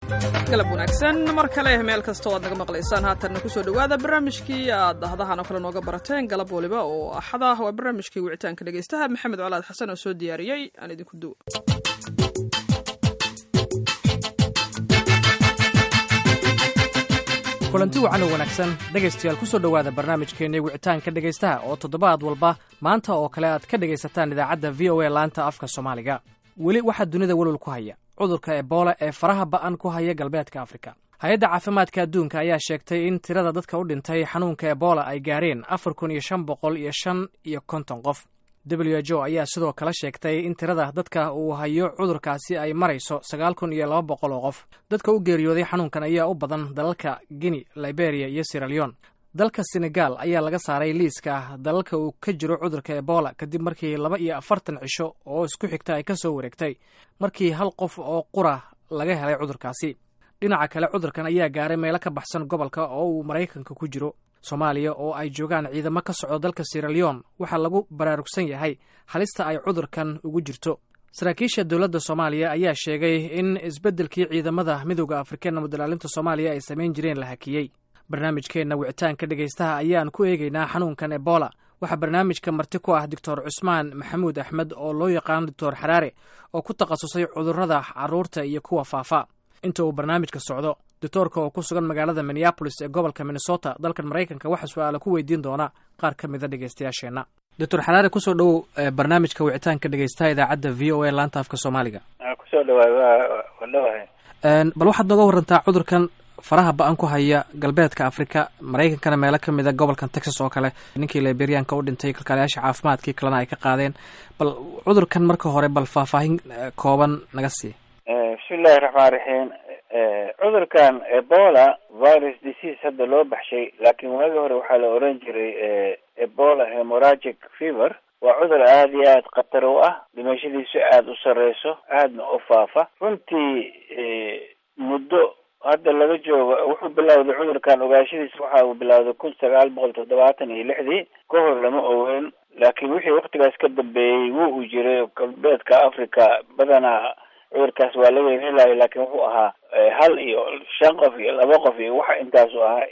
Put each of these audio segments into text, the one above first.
galab wanaagsan mar kale meel kastoo aad naga maqlaysaan haatanna kusoo dhowaada barnaamijkii aad dahdahan oo kale nooga barateen galab waliba oo axad ah waa barnaamijkii wicitaanka dhegaystaha maxamed colaad xasan oo soo diyaariyey aan idinku duwa kulanti wacan oo wanaagsan dhegaystayaal ku soo dhowaada barnaamijkeenii wicitaanka dhegaystaha oo toddobaad walba maanta oo kale aad ka dhegaysataan idaacadda v o a laanta afka soomaaliga weli waxaa dunida welwal ku haya cudurka ebola ee faraha ba'an ku haya galbeedka afrika hay-adda caafimaadka adduunka ayaa sheegtay in tirada dadka u dhintay xanuunka ebola ay gaareen afar kun iyo shan boqol iyo shan iyo konton qof w h o ayaa sidoo kale sheegtay in tirada dadka uu hayo cudurkaasi ay marayso sagaal kun iyo laba boqol oo qof dadka u geeriyooday xanuunkan ayaa u badan dalalka guinea liberia iyo siraleon dalka senegal ayaa laga saaray liiska dalalka uu ka jiro cudurka ebola kadib markii laba iyo afartan cisho oo isku xigta ay ka soo wareegtay markii hal qof oo qura laga helay cudurkaasi dhinaca kale cudurkan ayaa gaaray meelo ka baxsan gobolka oo uu maraykanka ku jiro soomaaliya oo ay joogaan ciidamo ka socdo dalka siraleon waxaa lagu baraarugsan yahay halista ay cudurkan ugu jirto saraakiisha dowladda soomaaliya ayaa sheegay in isbeddelkii ciidamada midooda afrika nabadilaalinta soomaaliya ay samayn jireen la hakiyey barnaamijkeenna wicitaanka dhegaystaha ayaan ku eegaynaa xanuunkan ebola waxaa barnaamijka marti ku ah doctor cusmaan maxamuud axmed oo loo yaqaano doctor xaraare oo ku takhasusay cudurrada carruurta iyo kuwa faafa inta uu barnaamijka socdo doctoorka oo ku sugan magaalada minneabolis ee gobolka minnesota dalkan maraykanka waxaa su-aala ku weydiin doona qaar ka mida dhegaystayaasheenna doctor xaraare kusoo dhowow barnaamijka wicitaanka dhegaystaha idaacadda v o a laanta afka soomaaliga kusoo dhawaay waa dhawahay bal waxaad nooga warantaa cudurkan faraha ba-an ku haya galbeedka afrika maraykankana meelo ka mida gobolkan texas oo kale ninkii liberianka u dhintay kalkaalayaasha caafimaadkii kalena ay ka qaadeen bal cudurkan marka hore bal faahfaahin kooban naga sii bismillahi raxmaan raxiim cudurkan ebola virus disease hadda loo baxshay laakiin waagi hore waxaa la oran jiray ebola hemoragic fever waa cudur aada iyo aada khatar u ah dhimashadiisu aada u sareyso aadna u faafa runtii muddo hadda laga joogo wuxuu bilowday cudurkan ogaashadiisa waxa uu bilowday kun sagaal boqol toddobaatan iyo lixdii ka hor lama ogeyn laakiin wixii waktigaas ka dambeeyey wuu u jiray galbeedka africa badanaa cudurkaas waa laga helayo laakiin wuxuu ahaa hal iyo shan qof iyo laba qof iyo waxa intaasu ahaa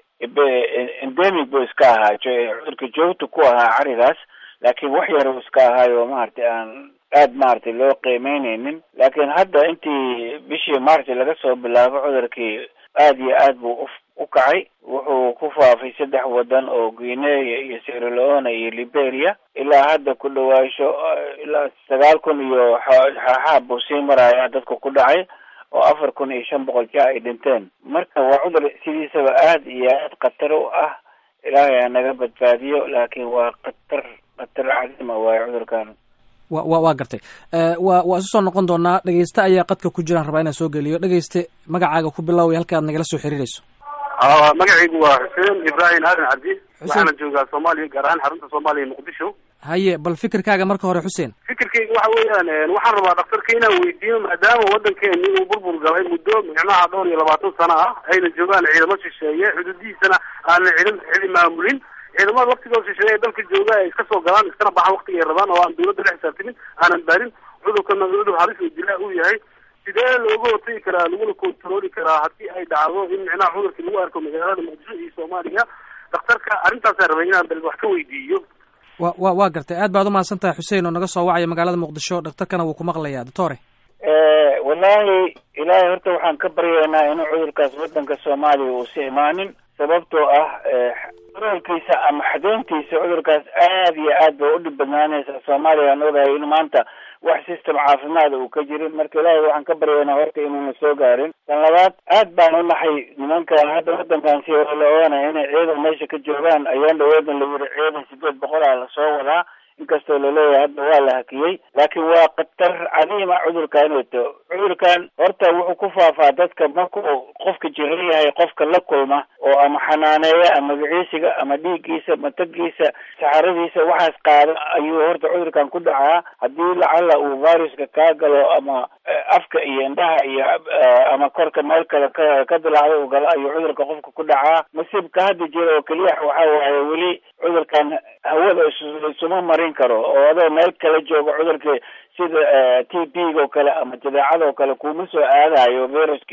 endemic buu iska ahaa cudurka joogta ku ahaa carigaas laakiin wax yar uu iska ahaayo maaragtay aan aad maaragtay loo qiimeyneynin laakiin hadda intii bishii maarti laga soo bilaabo cudurkii aad iyo aad buu u u kacay wuxuu ku faafay saddex wadan oo guinea iyo sierra leone iyo liberia ilaa hadda ku dhawaasho ilaa sagaal kun iyo xaaxaab buu sii maraya dadka ku dhacay oo afar kun iyo shan boqol ja ay dhinteen marka waa cudur sidiisaba aad iyo aad khatar u ah ilaahay ha naga badbaadiyo laakiin waa khatar khatar cadima waayo cudurkan wa wa waa gartay wa waa isu soo noqon doonaa dhegeyste ayaa qadka ku jiraan rabaa inaan soo geliyo dhegeyste magacaaga ku bilaaway halka aad nagala soo xiriirayso magacaygu waa xuseen ibrahim aadan cabdi waxaana joogaa soomaaliya gaar ahaan xarunta soomaaliya muqdisho haye bal fikirkaaga marka hore xuseen fikirkayga waxa weeyaan waxaan rabaa dhaktarka inaan weydiiyo maadaama waddankeeni uu burbur galay muddo micnaha dhowr iyo labaatan sano ah ayna joogaan ciidamo shisheeye xuduudihiisana aanan cidin cidi maamulin ciidamada waktigoo shisheeye ee dalka jooga ay iska soo galaan iskana baxaan waktiga ay rabaan oo aan dawladda la xisaabtamin aanan baarin cudurkana cudur halis oo dilaa uu yahay sidee looga hortagi karaa laguna kontarooli karaa haddii ay dhacdo in micnaha cudurkii lagu arko magaalada muqdisho iyo soomaaliya daktarka arrintaasaan rabay inaan bal wax ka weydiiyo wa wa waa gartay aad baad umahadsan tahay xuseen oo naga soo wacaya magaalada muqdisho dhaktarkana wuu ku maqlayaa doctore wallaahi ilaahay horta waxaan ka baryaynaa inuu cudurkaas waddanka soomaaliya uusi imaanin sababtoo ah olkiisa ama xadeyntiisa cudurkaas aad iyo aad bay udhib badnaanaysaa soomaaliya aan ogahay in maanta wax system caafimaada uu ka jirin marka ilaahay waxaan ka baryaynaa horta inuuna soo gaarin tan labaad aad baan u naxay nimanka hadda waddankan si hore la oganaya inay ciidan meesha ka joogaan ayaan dhaweedan la yiri ciidan sideed boqol ah lasoo wadaa inkastoo laleeyahay hadda waa la hakiyey laakiin waa khatar cadiima cudurkan wato cudurkan horta wuxuu ku faafaa dadka markuu qofka jiran yahay qofka la kulma oo ama xanaaneeya ama magaciisiga ama dhiiggiisa matagiisa saxaradiisa waxaas qaada ayuu horta cudurkan ku dhacaa haddii lacala uu viruska kaa galo ama afka iyo indhaha iyo ama korka meel kale ka ka dilacdo uu galo ayuu cudurka qofka ku dhacaa masiibka hadda jira oo keliya waxa waaye weli cudurkan hawada isuma marin karo oo adoo meel kala joogo cudurkii sida t b-ga oo kale ama jadeecada oo kale kuma soo aadayo viruskii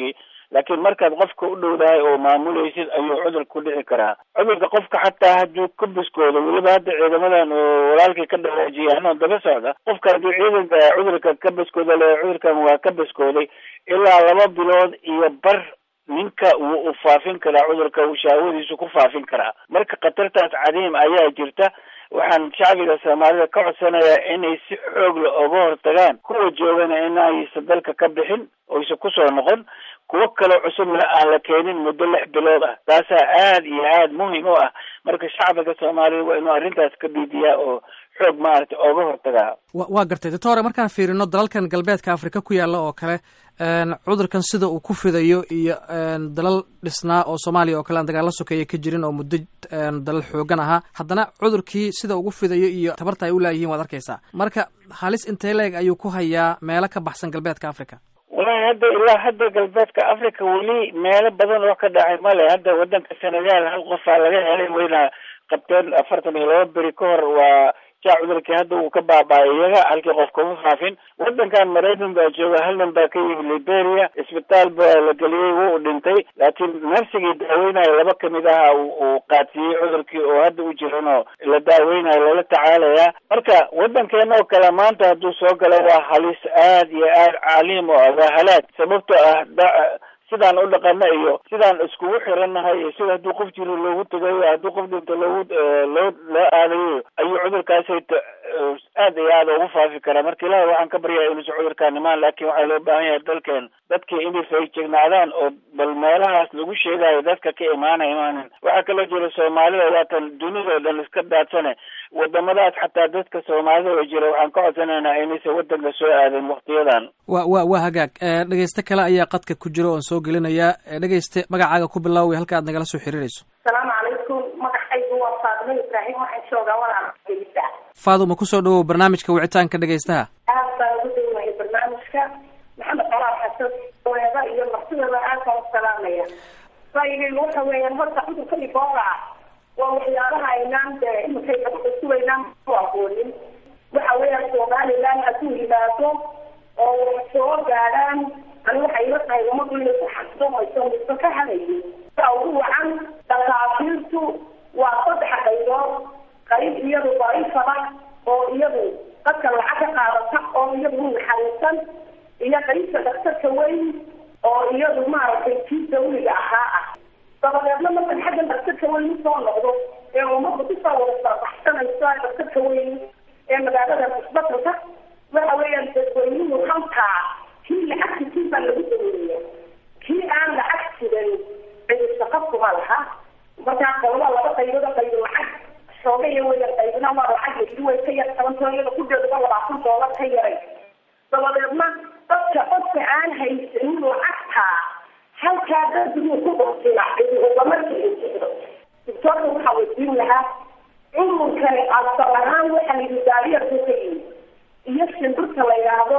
laakiin markaad qofka u dhowdahay oo maamulaysid ayuu cudur ku dhici karaa cudurka qofka xataa hadduu ka biskoodo weliba hadda ciidamadan oo walaalkii ka dhawaajiya anoo daba socda qofka hadduu ciidanka cudurka ka biskooda le cudurkan waa ka biskooday ilaa laba bilood iyo bar ninka wuu u faafin karaa cudurka uu shaawadiisu ku faafin karaa marka khatartaas cadiim ayaa jirta waxaan shacbiga soomaalida ka codsanayaa inay si xoog la oga hortagaan kuwa joogana inaysa dalka ka bixin oysa kusoo noqon kuwo kaloo cusubna aan la keenin muddo lix bilood ah taasaa aad iyo aad muhim u ah marka shacbiga soomaalida waa inuu arrintaas ka dhiidiyaa oo xoog maaragtay ooga hortagaa wa waa gartay doctore markaan fiirino dalalkan galbeedka afrika ku yaalla oo kale cudurkan sida uu ku fidayo iyo dalal dhisnaa oo soomaaliya oo kale aan dagaalla sokeeya ka jirin oo muddo dalal xoogan ahaa haddana cudurkii sida ugu fidayo iyo tabarta ay u laayihiin waad arkaysaa marka halis intee leeg ayuu ku hayaa meelo ka baxsan galbeedka africa walahi hadda ilaa hadda galbeedka africa weli meelo badan oo ka dhacay male hadda wadanka senegal hal qofaa laga helay wayna qabteen afartan iyo laba beri ka hor waa jaa cudurkii hadda uu ka baaba-ay iyaga halkii qof kuma faafin wadankan maraykan baa jooga hal nin baa ka yimi liberia isbitaal baa la geliyey wuu dhintay laakiin narsigii daaweynayo laba kamid aha uu qaadsiiyey cudurkii oo hadda u jiran oo la daaweynayo loola tacaalayaa marka wadankeena oo kale maanta hadduu soo galo waa halis aad iyo aad caliim oo ah waa halaag sababtoo ah sidaan u dhaqana iyo sidaan iskugu xirannahay iyo sida hadduu qof jiro loogu tagayo hadduu qof dhinto loogu loo loo aadayo ayuu cudurkaasayta aad iyo aad ugu faafi karaa marka ilahi waxaan ka baryaa inuusan cudurkaan imaan laakiin waxaa loo baahan yahay dalkeen dadkii inay faygignaadaan oo bal meelahaas lagu sheegayo dadka ka imaana imaanin waxaa kaloo jira soomaalida waatan dunidao dhan iska daadsane wadamadaas xataa dadka soomaalida oo jira waxaan ka codsanaynaa inaysan wadanka soo aadin waktiyadan wa wa waa hagaag dhegeyste kale ayaa qadka ku jira oon soo gelinayaa dhegeyste magacaaga ku bilaaway halka aad nagala soo xiriirayso asalaamu calaykum magacaygu waa faadimo ibraahim waxaan joogaa walaal dhegeysta faaduma kusoo dhawow barnaamijka wicitaanka dhegeystaha aad baan ugu dhowahay barnaamijka maxamed colaal xasan weeda iyo martidaba aad baan u salaamaya ra'yigaygu waxa weeyaan horta cudurka ibola waa waxyaabaha aynaan de iminkay gabadha sugaynaan ku aqoonin waxa weeyaan somaliland hadduu yimaado oo wax soo gaadhaan ani waxay ila tahay umadu inay ku xasilomayso mise ka hadayo saa ugu wacan dhakaafiirtu waa saddex qaybood qayb iyadu daciifada oo iyadu dadka lacag ka qaadata oo iyadu u naxariisan iyo qaybta daktarka weyn oo iyadu maaragtay kii dawliga ahaa ah dabadeedna markan xaggan daktarka weyn usoo noqdo ee ummadda kusoo wada sarbaxsanaysa daktarka weyn ee magaalada isbatalka waxa weeyaan dadweynuhu halkaa kii lacagta kii baa lagu daweeya kii aan lacag jiran cidi shaqo kuma laha markaa qolada laba qaybood qaybo lacag xoogaya weya qaybna waa lacag laki way ka yar tabantoo iyada ku dheeduba labaatan doolar ka yaray dabadeedna dadka qofka aan haysanin lacagta halkaa daduu ku dhurtila cidi ugama jiro doctoorka waxaa weydiin lahaa cudurkani asal ahaan waxaa layidhi daayarku ka yimi iyo shimbirta la yidhaahdo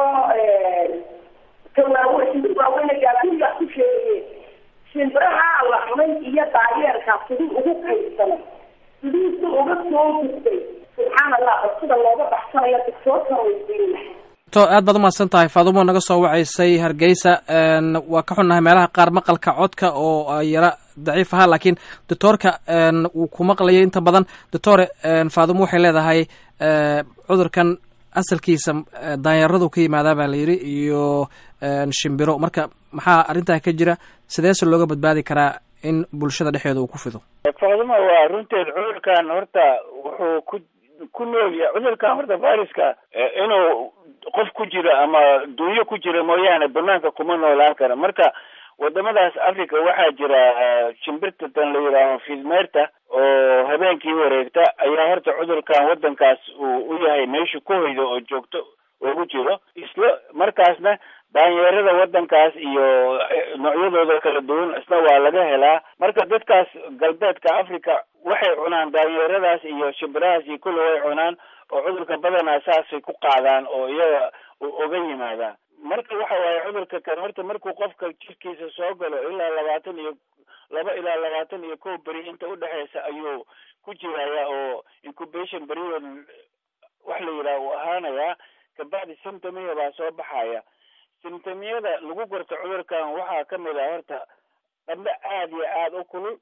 tawaawe shimbir waaweyne gaaduriga ku sheegaye shimbiraha la cunay iyo daayeerka sidii ugu qaybsanay sidii si uga soo gudbay subxaan allah bal sida looga baxsanayo doctoorka weydiin lahaa to aad baad umahadsan tahay faadumo naga soo wacaysay hargeysa waa ka xunnahay meelaha qaar maqalka codka oo yara daciif ahaa laakiin doctoorka wuu ku maqlayay inta badan doctore faadumo waxay leedahay cudurkan asalkiisa daanyaradu ka yimaadaa baa la yidhi iyo shimbiro marka maxaa arrintaa ka jira sideese looga badbaadi karaa in bulshada dhexeeda uu ku fido faaduma waa runteed cudurkan horta wuxuu ku ku nool yahay cudurkan horta viruska inuu qof ku jiro ama dunyo ku jira mooyaane banaanka kuma noolaan kara marka wadamadaas africa waxaa jira shimbirta tan la yidhaaho fidmeerta oo habeenkii wareegta ayaa horta cudurkan wadankaas uu u yahay meesha ku hoydo oo joogto ugu jiro isla markaasna daanyeerada wadankaas iyo noocyadooda kala duwan isna waa laga helaa marka dadkaas galbeedka africa waxay cunaan daanyeeradaas iyo shimbirahaas iyo kulli way cunaan oo cudurka badanaa saasay ku qaadaan oo iyaga oga yimaadaan marka waxa waaye cudurka kan horta markuu qofka jirkiisa soo galo ilaa labaatan iyo laba ilaa labaatan iyo kow beri inta udhexeysa ayuu ku jiraya oo incubation period wax la yidhaha uu ahaanayaa kabacdi symptomiya baa soo baxaya simtomiyada lagu garto cudurkan waxaa kamid ah horta qandho aada iyo aada u kulul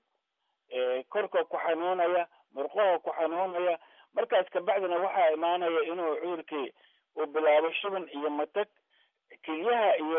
korka ku xanuunaya murqaha ku xanuunaya markaas kabacdina waxaa imaanaya inuu cudurkii uu bilaabo shuban iyo matag kelyaha iyo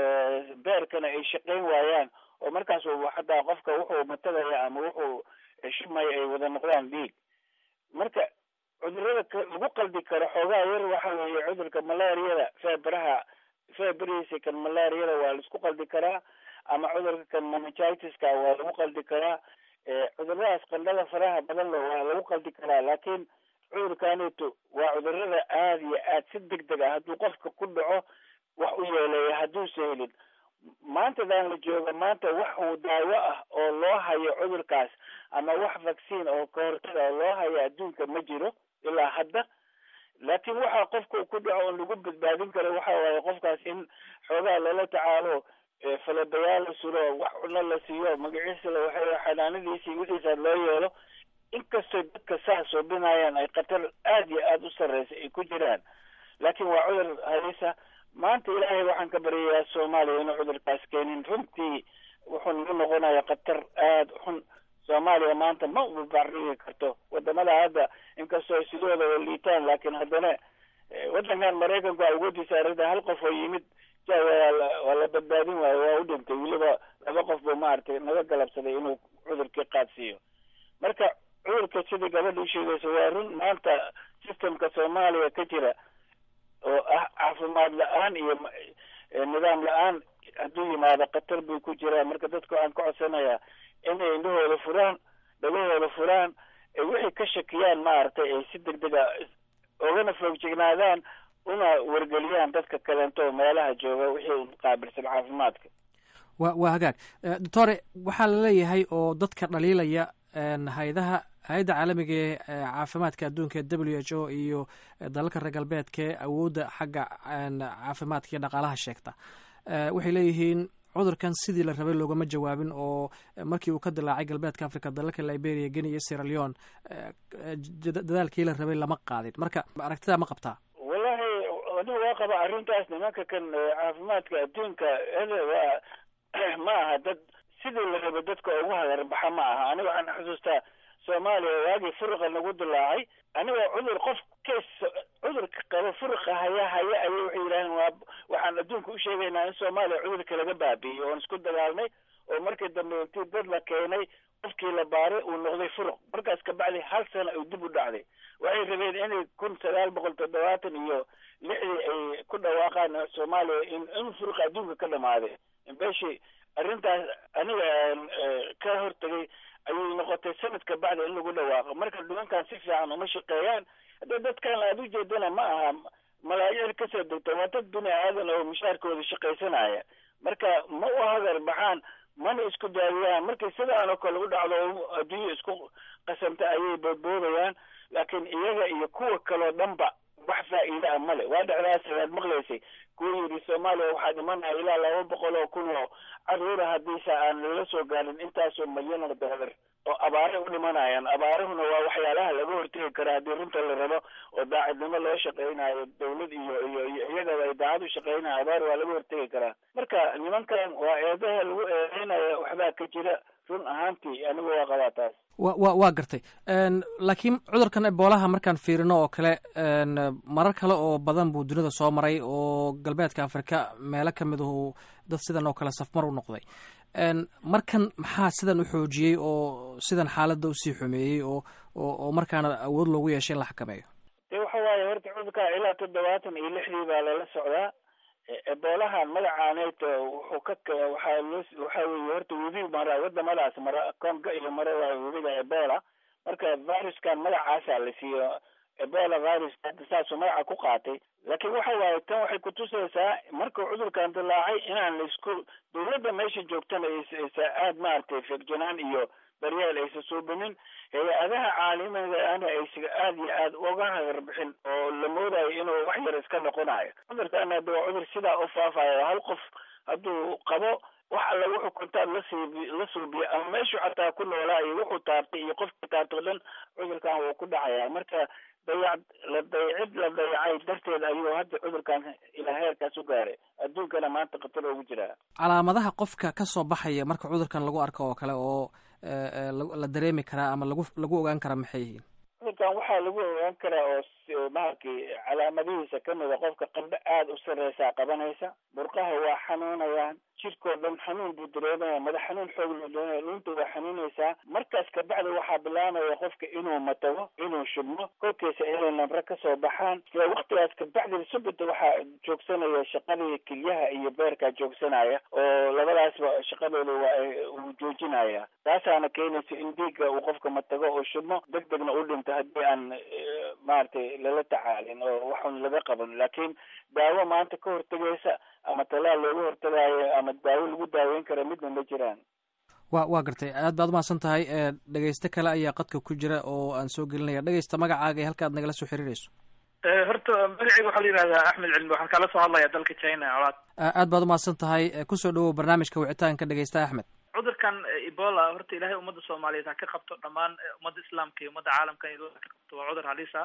beerkana ay shaqayn waayaan oo markaas xataa qofka wuxuu matagaya ama wuxuu shubmaya ay wada noqdaan dhiig marka cudurada lagu qaldi karo xoogaa yar waxa weeye cudurka malaariyada feebaraha feebarihiisa kan malaariyada waa laisku qaldi karaa ama cudurka kan meningitis-ka waa lagu qaldi karaa cuduradaas qandhada faraha badan le waa lagu qaldi karaa laakiin cudurkaneeto waa cudurada aada iyo aad si deg deg ah hadduu qofka ku dhaco wax u yeeleeya hadduusa helin maantadan la jooga maanta wax uu daawo ah oo loo hayo cudurkaas ama wax vaccine oo kahortaga oo loo hayo adduunka ma jiro ilaa hadda laakiin waxaa qofka ku dhaco on lagu badbaadin karo waxa waaye qofkaas in xoogaa lala tacaalo falabayaal la sulo wax cuno la siiyo magaciisa la waxay xanaanadiisi wixiisa loo yeelo inkastoo dadka saas oo binayaan ay khatar aada iyo aada u sarreysa ay ku jiraan laakiin waa cudur halisa maanta ilaahay waxaan ka baryayaa soomaaliya inuu cudurkaas keenin runtii wuxuu nagu noqonaya khatar aada xun soomaaliya maanta ma ubabarigi karto wadamada hadda inkastoo sidooda wa liitaan laakiin haddana waddankan maraykanku awoodiisa arrinta hal qof oo yimid ja waa la badbaadin waayo waa u dhintay weliba laba qof buu maaragtay naga galabsaday inuu cudurkii qaadsiiyo marka cudurka sidai gabadha u sheegaysa waa run maanta systemka soomaaliya ka jira oo ah caafimaad la-aan iyo nidaam la-aan hadduu yimaado khatar buu ku jiraa marka dadka waxaan ka codsanayaa inay indhahooda furaan dhagahooda furaan ay wixii ka shakiyaan maaragtay ay si deg dega ogana foogjignaadaan una wargeliyaan dadka kaleento meelaha jooga wixii qaabilsan caafimaadka wa waa hagaag doctore waxaa la leeyahay oo dadka dhaliilaya hay-adaha hay-adda caalamiga ee caafimaadka adduunka w h o iyo dalalka reer galbeedka ee awoodda xagga caafimaadka iyo dhaqaalaha sheegta waxay leeyihiin cudurkan sidii la rabay loogama jawaabin oo markii uu ka dilaacay galbeedka africa dalalka liberia geni iyo sierra leon dadaalkii la rabay lama qaadin marka aragtidaa ma qabtaa wallahi anigu waa qaba arrintaas nimanka kan caafimaadka adduunka waa ma aha dad sidii la rabay dadka ugu hagarbaxa ma aha aniga waxaan xusuustaa soomaaliya waagii furuqa nagu dilaacay aniga cudur qof kes cudurka qaba furuqa haya haya ayay waxay yidhaaheen waa waxaan adduunka u sheegaynaa in soomaaliya cudurka laga baabi'iyey oon isku dagaalnay oo markii dambe intii dad la keenay qofkii la baaray uu noqday furuq markaas kabacdi hal sana uu dib u dhacday waxay rabeen inay kun sagaal boqol toddobaatan iyo lixdii ay ku dhawaaqaan soomaaliya in in furuqa adduunka ka dhamaaday beshi arrintaas aniga ka hortagay ayay noqotay sanadka bacda in lagu dhawaaqo marka nimankan si fiican uma shaqeeyaan hadda dadkan aada u jeedana ma aha malaayiin kasoo degta waa dad bini aadan oo mushaarkooda shaqaysanaya marka ma u hagar baxaan mana isku daawiyaan markii sidaan oo kale u dhacdo adduunya isku qasamta ayay boodboodayaan laakiin iyaga iyo kuwa kaleo dhanba wax faa'iida a male waa dhecdaas aad maqlaysay kuwa yidhi soomaaliya waxaa dhimanaya ilaa laba boqol oo kun oo caruura haddiise aan lala soo gaarin intaasoo milyan oo doolar oo abaare u dhimanayaan abaarahuna waa waxyaalaha laga hortegi kara haddii runta la rabo oo daacadnimo loo shaqaynayo dawlad iyo iyo iyo iyagaba ay daacad u shaqaynayo abaar waa laga hortegi karaa marka nimankan waa eedaha lagu eedeynaya waxbaa ka jira run ahaantii anigu waa qabaa taas wa wa waa gartay laakiin cudurkan eboolaha markaan fiirino oo kale marar kale oo badan buu dunida soo maray oo galbeedka afrika meelo ka mid ahu dad sidan oo kale safmar u noqday markan maxaa sidan u xoojiyey oo sidan xaaladda usii xumeeyey oo oo markaana awood loogu yeeshay in la xakameeyo de waxa waaye horta cudurka ilaa toddobaatan iyo lixdii baa lala socdaa eboolahan magacaaneeto wuxuu ka waxaa loo waxaa weeye horta webi mara wadamadaas mara congo iyo mara waa webiga ebola marka viruskan magacaasaa la siiyo ebola virus hadda saasuu magaca ku qaatay laakiin waxa waaye tan waxay kutusaysaa markuu cudurkan dilaacay inaan laisku dawladda meesha joogtana aysa aada maaragtay feegjanaan iyo daryeel aysa suubinin hay-adaha caalamiga ana aysa aada iyo aada uga hagarbixin oo la moodayo inuu wax yar iska noqonayo cudurkan hadda waa cudur sidaa u faafayo hal qof hadduu qabo wax alla wuxuu kontaan lasiib la suubiyo ama meeshuu xataa ku noolaa iyo wuxuu taartay iyo qofkii taartay o dhan cudurkan wuu ku dhacaya marka dayac la dayacid la dayacay darteed ayuu hadda cudurkan ilaa heerkaas u gaaray adduunkana maanta khatar ugu jiraa calaamadaha qofka ka soo baxaya marka cudurkan lagu arko oo kale oo la dareemi karaa ama lagu lagu ogaan karaa maxay yihiin cudurkan waxaa lagu ogaan karaa oo maaragtay calaamadihiisa kamid a qofka qandho aada u sarreysaa qabanaysa murqaha waa xanuunayaan jirkoo dhan xanuun buu dareemaya madax xanuun xoog loo dareemaya dhuunta waa xanuunaysaa markaas kabacdi waxaa bilaabaya qofka inuu matago inuu shubmo kolkiisa inay nabro kasoo baxaan isla waktigaas kabacdi subita waxaa joogsanaya shaqadii kilyaha iyo beerkaa joogsanaya oo labadaasba shaqadooda waa uu joojinaya taasaana keenaysa in dhiigga uu qofka matago oo shubmo deg degna u dhinto haddii aan maaragtay lala tacaalin oo waxun laga qaban laakiin daawo maanta ka hortegaysa ama talaal looga hortagaayo ama daawo lagu daaweyn kara midna ma jiraan wa waa gartay aad baad umahadsan tahay dhegeyste kale ayaa qadka ku jira oo aan soo gelinaya dhegeysta magacaaga ee halka ad nagala soo xiriirayso horta magaceyga waxaa la yihahdaa axmed cilmi waxaan kala soo hadlaya dalka china colaad aad baad umahadsan tahay kusoo dhawow barnaamijka wicitaanka dhegeysta axmed cudurkan ebola horta ilahay ummadda soomaaliyeed ha ka qabto dhammaan ummadda islaamka iyo ummadda caalamka in ka qabto waa cudur halisa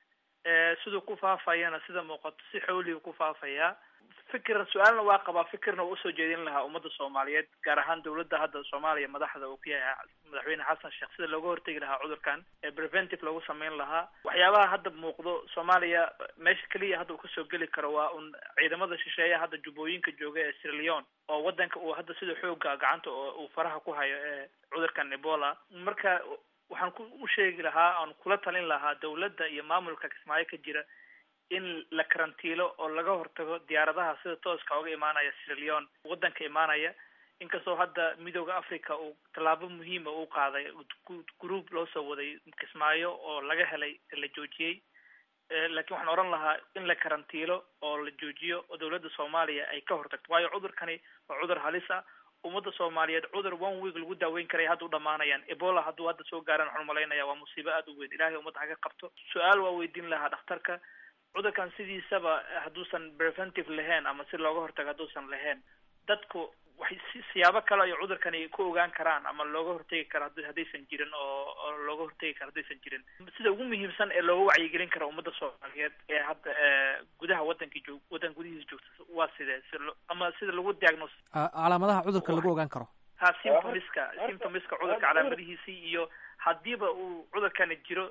siduu ku faafayana sida muuqato si xooligu ku faafaya fikir su-aalna waa qabaa fikirna waa usoo jeedin lahaa ummadda soomaaliyeed gaar ahaan dawladda hadda soomaaliya madaxda uu ku yahay madaxweyne xasan sheekh sida looga hortegi lahaa cudurkan ee preventive loogu sameyn lahaa waxyaabaha hadda muuqdo soomaaliya meesha keliya hadda uu kasoo geli karo waa un ciidamada shisheeya hadda jubbooyinka jooga ee sierra leone oo wadanka uu hadda sida xooga gacanta oo uu faraha ku hayo ee cudurkan ebola marka waxaan ku u sheegi lahaa aan kula talin lahaa dawladda iyo maamulka kismaayo ka jira in la karantiilo oo laga hortago diyaaradaha sida tooska oga imaanaya sierra leone wadanka imaanaya inkastoo hadda midooda africa uu tallaabo muhiima uu qaaday group loo soo waday kismaayo oo laga helay la joojiyey laakiin waxaan oran lahaa in la karantiilo oo la joojiyo oo dawladda soomaaliya ay ka hortagto waayo cudurkani waa cudur halis ah ummadda soomaaliyeed cudur one week lagu daaweyn karay hadda u dhamaanayaan ebola hadduu hadda soo gaaran waxaan umalaynaya waa musiibo aada u weyn ilahay ummadda ha ka qabto su-aal waa weydiin lahaa dhakhtarka cudurkan sidiisaba hadduusan preventive lahayn ama si looga hortago hadduusan lahayn dadku waxay si siyaabo kale ay cudurkani ku ogaan karaan ama looga hortegi karo had haddaysan jirin oo oo looga hortegi karo haddaysan jirin sida ugu muhiimsan ee looga wacyigelin karo ummadda soomaaliyeed ee hadda gudaha wadanka joog wadan gudihiisa joogta waa sidee si ama sida lagu diagnos calaamadaha cudurka lagu ogaan karo ha symptomiska symptomiska cudurka calaamadihiisii iyo hadiiba uu cudurkani jiro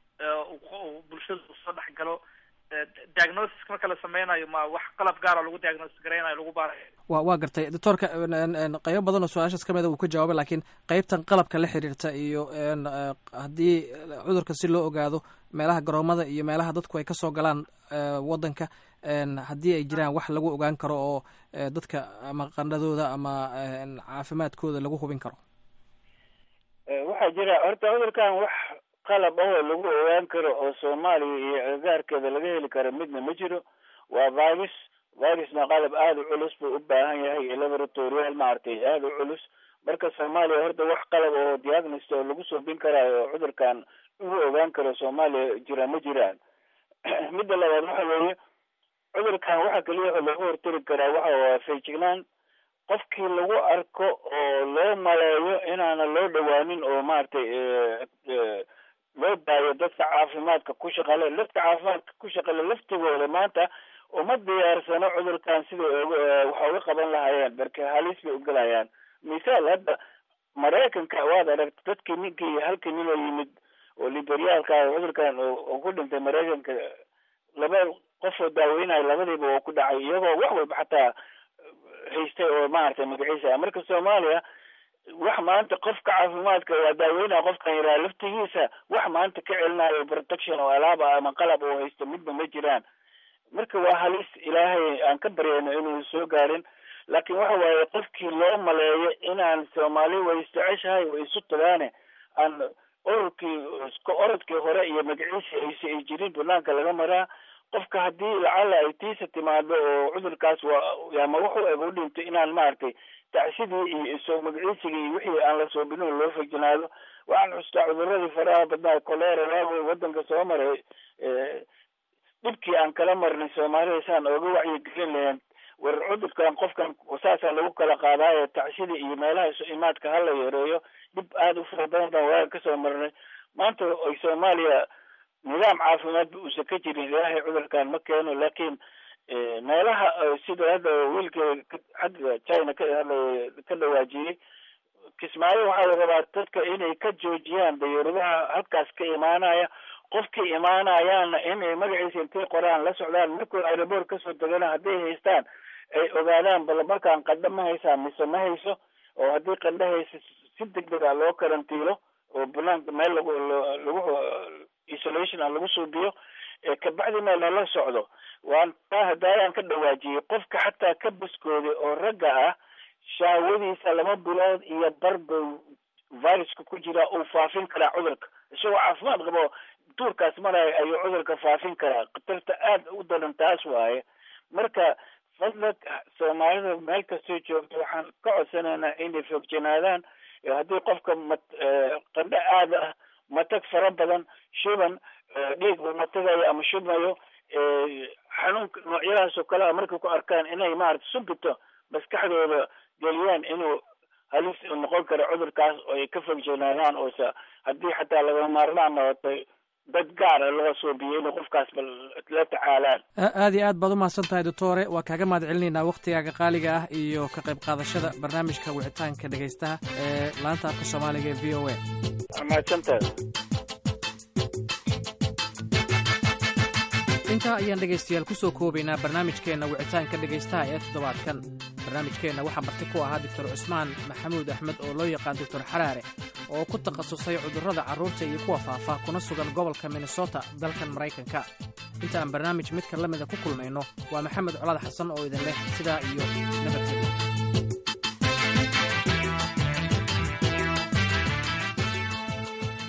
bulshada uu soo dhex galo diagnosis marka la sameynayo ma wax qalab gaara lagu diagnosis garaynayo lagu baarayo wa waa gartay doctoorka qeybo badan oo su-aashaas kamida uu ka jawaabay laakiin qeybtan qalabka la xiriirta iyo haddii cudurka si loo ogaado meelaha garoomada iyo meelaha dadku ay kasoo galaan wadanka haddii ay jiraan wax lagu ogaan karo oo dadka ama qandhadooda ama caafimaadkooda lagu hubin karo waxaa jira horta cudurkan wax qalab ahoo lagu ogaan karo oo soomaaliya iyo agagaarkeeda laga heli karo midna ma jiro waa virus virusna qalab aada u culus buu u baahan yahay iyo laboratorial maaragtay aada u culus marka soomaaliya horta wax qalab oo diagnost oo lagu soobin karaayo oo cudurkan lagu ogaan karo soomaaliya jira ma jiraan midda labaad waxa weeye cudurkan waxa keliya oo laga hortari karaa waxa waa feejignaan qofkii lagu arko oo loo maleeyo inaana loo dhawaanin oo maaragtay loo daayo dadka caafimaadka ku shaqale dadka caafimaadka ku shaqale laftigooda maanta uma diyaarsano cudurkan sida waxa uga qaban lahaayeen marka halis bay ugelayaan misaal hadda maraykanka waad aragta dadkii ninkii halka nin oo yimid oo liberyaalka cudurkan oo ku dhintay maraykanka laba qof oo daaweynayo labadiiba oo ku dhacay iyagoo wax walba xataa haystay oo maaragtay magaciisa marka soomaaliya wax maanta qofka caafimaadka waa daaweynaya qofkan yaraa laftigiisa wax maanta ka celinayo protection oo alaaba ama qalab oo haysto midba ma jiraan marka waa halis ilaahay aan ka baryayno inuu soo gaarin laakiin waxa waaye qofkii loo maleeyo inaan soomaali way isjeceshahay way isu tagaane aan ororkii iska orodkii hore iyo magaciisa ayse ay jirin banaanka laga maraa qofka haddii lacala ay tiisa timaado oo cudurkaas waa ama wuxuu eg u dhinto inaan maaragtay tacsidii iyo soo magaciisigii iyo wixii aan la soobinin loo fejinaado waxaan xustaa cuduradii faraha badnaa colera waago wadanka soo maray dhibkii aan kala marnay soomaalida saan ooga wacyigelin lahayn war cudurkan qofkan saasaa lagu kala qaadaayo tacsida iyo meelaha isu imaadka hala yareeyo dhib aada u fara badan baan waaga kasoo marnay maanta ay soomaaliya nidaam caafimaadba uusan ka jirin ilaahay cudurkan ma keeno laakiin meelaha sida hadda wiilka xagga china ka hadlay ka dhawaajiyey kismaayo waxaa la rabaa dadka inay ka joojiyaan dayuuradaha halkaas ka imaanaya qofkii imaanayaana inay magaciisa intay qoraan la socdaan markuu aeroport kasoo degana hadday haystaan ay ogaadaan bal markaan qandho ma haysaan mise ma hayso oo haddii qandho haysa si degdeg a loo karantiilo oo banaanka meel lagu lagu isolation a lagu suubiyo kabacdi meel lala socdo waan taa hadaayaan ka dhawaajiyey qofka xataa ka baskooday oo ragga ah shaawadiisa laba bilood iyo barba viruska ku jira uu faafin karaa cudurka isagoo caafimaad qabo duurkaas maraya ayuu cudurka faafin karaa khatarta aada u daran taas waaye marka fadlag soomaalida meel kastoo joogto waxaan ka codsanaynaa inay foogjanaadaan haddii qofka ma qandho aada ah matag fara badan shuban dhiigba matagayo ama shubmayo xanuunka noocyadaas oo kale a markay ku arkaan inay maarata subito maskaxdooda geliyaan inuu halis noqon karo cudurkaas oo ay ka fogjanaadaan oose haddii xataa laga maarmaan noqotay dad gaara loo suubiyo inay qofkaas bal la tacaalaan aad iyo aad baad umahadsan tahay doctore waa kaaga mahad celinaynaa waktigaaga qaaliga ah iyo ka qayb qaadashada barnaamijka wicitaanka dhegaystaha ee laanta afka soomaaliga ee v o a mahadsantahay intaa ayaan dhegaystayaal ku soo koobaynaa barnaamijkeenna wicitaanka dhegaystaha ee toddobaadkan barnaamijkeenna waxaa marti ku ahaa doctor cusmaan maxamuud axmed oo loo yaqaan doctor xaraare oo ku takhasusay cudurrada carruurta iyo kuwa faafa kuna sugan gobolka minnesota dalkan maraykanka inta aan barnaamij midkan la mida ku kulmayno waa maxamed colaad xasan oo idin leh sidaa iyo nabadgelyo